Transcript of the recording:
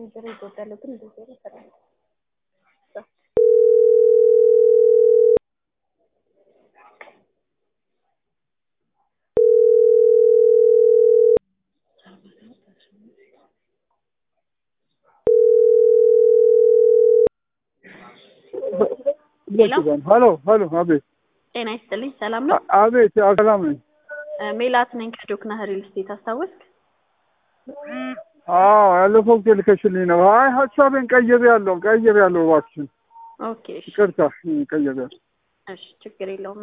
ጆሮ ይጎዳል ግን እንደዚህ ነው ሰላም ሄሎ ሄሎ፣ አቤት ጤና ይስጥልኝ ሰላም ነው አቤት፣ ሰላም ነኝ። ሜላት ነኝ ከዶክና ሪል ስቴት አስታወስክ አዎ ያለፈው ጊዜ ልከሽልኝ ነው። አይ ሀሳቤን ቀይሬ ያለው ቀይሬ ያለው እባክሽን፣ ኦኬ እሺ ይቅርታ ቀይሬ ያለው እሺ ችግር የለውም